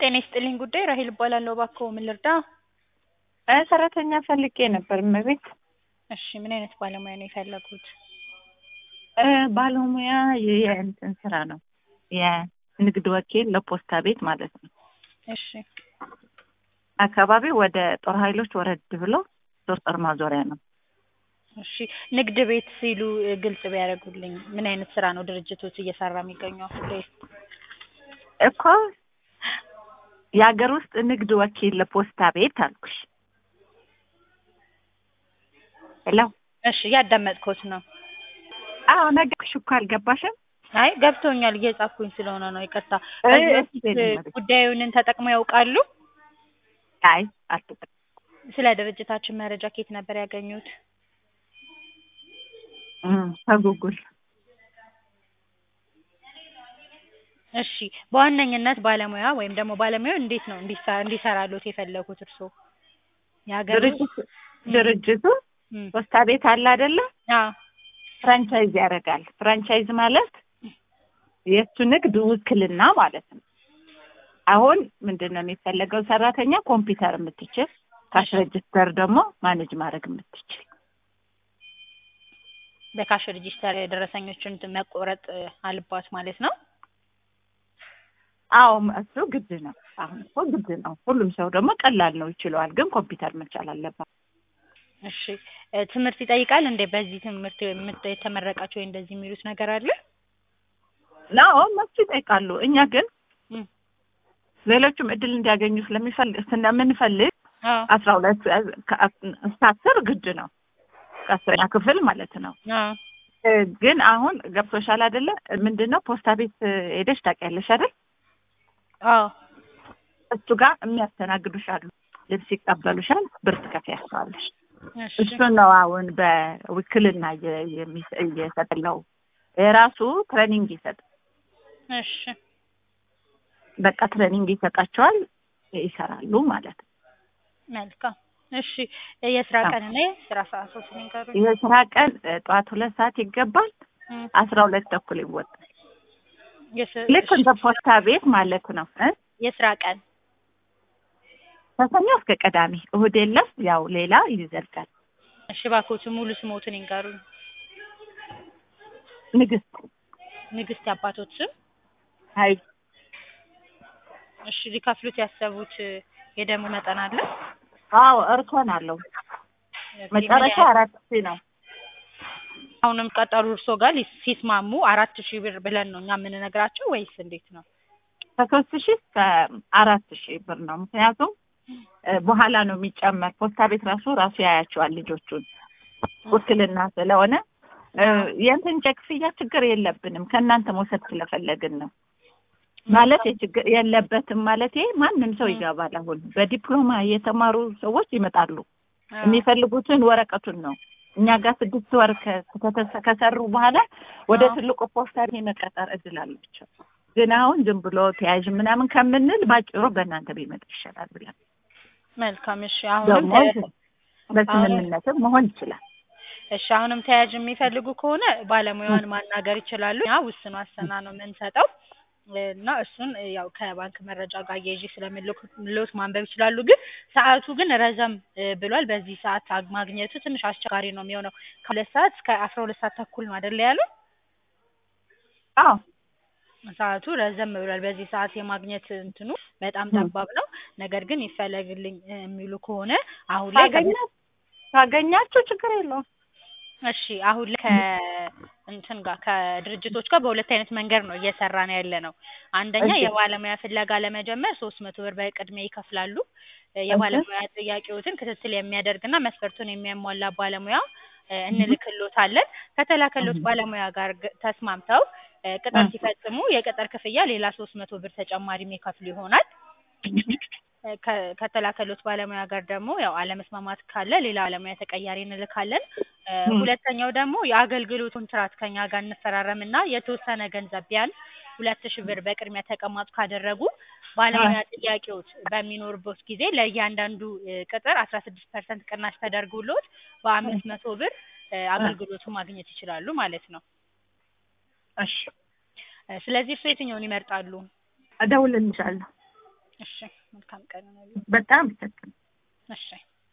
ጤና ይስጥልኝ ጉዳይ ራሄል እባላለሁ። እባክዎ ምን ልርዳ? እ ሰራተኛ ፈልጌ ነበር እመቤት። እሺ ምን አይነት ባለሙያ ነው የፈለጉት? እ ባለሙያ የእንትን ስራ ነው የንግድ ወኪል ለፖስታ ቤት ማለት ነው። እሺ አካባቢው ወደ ጦር ኃይሎች ወረድ ብሎ ሶስት ጦር ማዞሪያ ነው። እሺ ንግድ ቤት ሲሉ እ ግልጽ ቢያደርጉልኝ ምን አይነት ስራ ነው ድርጅቶች እየሰራ የሚገኘው አሁን ላይ? እኮ የሀገር ውስጥ ንግድ ወኪል ለፖስታ ቤት አልኩሽ። ሄሎ እሺ እያዳመጥኩት ነው። አዎ ነገርኩሽ እኮ አልገባሽም? አይ ገብቶኛል፣ እየጻፍኩኝ ስለሆነ ነው ይቅርታ። እ ከዚህ እሺ በፊት በይልኝ። ጉዳዩን ተጠቅመው ያውቃሉ? አይ አልተጠ ስለ ድርጅታችን መረጃ ከየት ነበር ያገኙት? እም ከጉጉል እሺ በዋነኝነት ባለሙያ ወይም ደግሞ ባለሙያው እንዴት ነው እንዲሰ- እንዲሰራሎት የፈለጉት እርስዎ? የሀገር ውስጥ ድርጅት ድርጅቱ እም፣ ፖስታ ቤት አለ አይደለ? አዎ ፍራንቻይዝ ያደርጋል። ፍራንቻይዝ ማለት የእሱ ንግድ ውክልና ማለት ነው። አሁን ምንድን ነው የሚፈለገው? ሰራተኛ ኮምፒውተር የምትችል ካሽ ሬጅስተር ደግሞ ማኔጅ ማድረግ የምትችል በካሽ ሬጂስተር ደረሰኞችን መቆረጥ እ፣ አለባት ማለት ነው። አዎ እሱ ግድ ነው። አሁን እኮ ግድ ነው። ሁሉም ሰው ደግሞ ቀላል ነው ይችለዋል፣ ግን ኮምፒውተር መቻል አለባት። እሺ እ፣ ትምህርት ይጠይቃል እንዴ? በዚህ ትምህርት የምት- የተመረቃችሁ ወይ እንደዚህ የሚሉት ነገር አለ? ናው መሱ ይጠይቃሉ። እኛ ግን እም፣ ሌሎቹም እድል እንዲያገኙ ስለሚፈልግ ስለምንፈልግ አዎ አስራ ሁለት እስከ አስር ግድ ነው ከአስረኛ ክፍል ማለት ነው። አዎ እ፣ ግን አሁን ገብቶሻል አይደለ? ምንድን ነው ፖስታ ቤት እ፣ ሄደሽ ታውቂያለሽ አይደል? አዎ እሱ ጋር የሚያስተናግዱሽ አሉ። ልብስ ይቀበሉሻል፣ ብር ትከፍያቸዋለሽ። እሺ እሱ ነው አሁን በውክልና እየ- የሚሰ- እየሰጠለው የራሱ ትሬኒንግ ይሰጥ እሺ በቃ ትሬኒንግ ይሰጣቸዋል፣ ይሰራሉ ማለት ነው። መልካም እሺ የስራ አዎ። ቀንና የስራ ሰዓቶች ንገሩኝ። የስራ ቀን እ፣ ጠዋት ሁለት ሰዓት ይገባል፣ እም፣ አስራ ሁለት ተኩል ይወጣል። የስ- ልክ እንደ ፖስታ ቤት ማለት ነው እ የስራ ቀን ከሰኞ እስከ ቅዳሜ እሁድ የለም። ያው ሌላ ይዘልቃል። እሺ እባክዎት ሙሉ ስሞትን ይንገሩኝ። ንግስት ንግስት የአባቶት ስም? ሀይ እሺ ሊከፍሉት ያሰቡት እ፣ የደሙ መጠን አለ? አዎ እርኮን አለው መጨረሻ አራት ሺህ ነው። አሁንም ቀጠሩ እርሶ ጋር ሊስ- ሲስማሙ አራት ሺህ ብር ብለን ነው እኛ የምንነግራቸው ወይስ እንዴት ነው? ከሶስት ሺህ እስከ አራት ሺህ ብር ነው። ምክንያቱም እ፣ በኋላ ነው የሚጨመር። ፖስታ ቤት ራሱ ራሱ ያያቸዋል ልጆቹን ውክልና ስለሆነ እ፣ የእንትን ክፍያ ችግር የለብንም ከእናንተ መውሰድ ስለፈለግን ነው። ማለት የችግር የለበትም ማለት ማንም ሰው ይገባል። አሁን በዲፕሎማ የተማሩ ሰዎች ይመጣሉ። አዎ። የሚፈልጉትን ወረቀቱን ነው እኛ ጋር ስድስት ወር ከ- ከተሰ- ከሰሩ በኋላ ወደ አዎ። ትልቁ ፖስታ ቤት የመቀጠር እድል አላቸው። ግን አሁን ዝም ብሎ ተያዥ ምናምን ከምንል ባጭሩ በእናንተ ቢመጣ ይሻላል ብለን መልካም እሺ አሁንም ደግሞ ተ- በስምምነትም መሆን ይችላል። እሺ አሁንም ተያዥ የሚፈልጉ ከሆነ ባለሙያውን ማናገር ይችላሉ። ያ ውስን ዋስትና ነው የምንሰጠው እና እሱን ያው ከባንክ መረጃ ጋር አያይዤ ስለምልክሎት ማንበብ ይችላሉ። ግን ሰዓቱ ግን ረዘም እ፣ ብሏል። በዚህ ሰዓት አግ- ማግኘቱ ትንሽ አስቸጋሪ ነው የሚሆነው። ከሁለት ሰዓት እስከ አስራ ሁለት ሰዓት ተኩል ነው አይደለ ያሉ? አዎ ሰዓቱ ረዘም ብሏል። በዚህ ሰዓት የማግኘት እንትኑ በጣም ም። ጠባብ ነው። ነገር ግን ይፈለግልኝ እ፣ የሚሉ ከሆነ አሁን ላይ ካገኛ- ካገኛችሁ ችግር የለውም። እሺ አሁን ላይ ከእንትን ጋር ከድርጅቶች ጋር በሁለት አይነት መንገድ ነው እየሰራ ነው ያለ ነው። አንደኛ እሺ። የባለሙያ ፍለጋ ለመጀመር ሶስት መቶ ብር በቅድሚያ ይከፍላሉ። እ፣ የባለሙያ ጥያቄዎትን ክትትል የሚያደርግና መስፈርቱን የሚያሟላ ባለሙያ እ፣ እንልክሎታለን። ከተላከሎት እህ። ባለሙያ ጋር ግ- ተስማምተው እ፣ ቅጥር እህ። ሲፈጽሙ የቅጥር ክፍያ ሌላ ሶስት መቶ ብር ተጨማሪ የሚከፍሉ ይሆናል። ከ- ከተላከሎት ባለሙያ ጋር ደግሞ ያው አለመስማማት ካለ ሌላ ባለሙያ ተቀያሪ እንልካለን። እ፣ ም። ሁለተኛው ደግሞ የአገልግሎት ኮንትራት ከኛ ጋር እንፈራረምና የተወሰነ ገንዘብ ቢያንስ ሁለት ሺህ ብር በቅድሚያ ተቀማጭ ካደረጉ ባለሙያ ጥያቄዎች በሚኖርበት ጊዜ ለእያንዳንዱ እ፣ ቅጥር አስራ ስድስት ፐርሰንት ቅናሽ ተደርጎሎት በአምስት መቶ ብር እ፣ አገልግሎቱ ማግኘት ይችላሉ ማለት ነው። እሺ እ፣ ስለዚህ እርሱ የትኛውን ይመርጣሉ? እደውልልሻለሁ። እሺ መልካም ቀን ነው። በጣም ይሰጥ እሺ